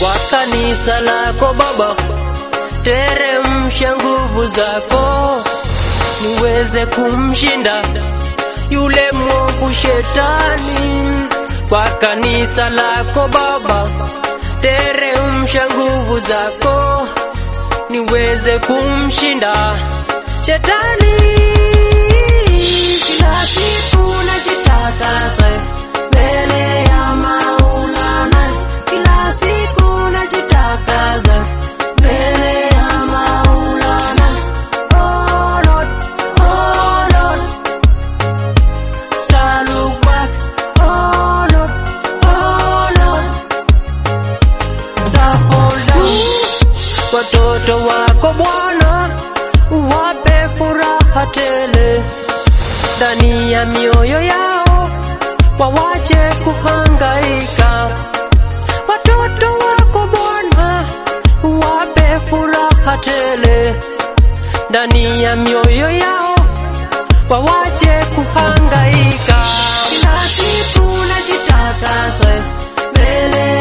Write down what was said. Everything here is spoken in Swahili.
kwa kanisa lako Baba, teremsha nguvu zako niweze kumshinda yule mwovu shetani. Kwa kanisa lako Baba, teremsha nguvu zako niweze kumshinda shetani. Kila siku najitakasa mbele ya Maulana, kila siku najitakasa mbele ya Maulana. Oh Lord, oh Lord, star look back. Oh Lord, oh Lord, star fall down. Watoto wako Bwana, uwape furaha tele ndani ya mioyo yao, wawache kuhangaika. Watoto wako Bwana, uwape furaha tele ndani ya mioyo yao, wawache kuhangaika. Kila siku najitakasa mbele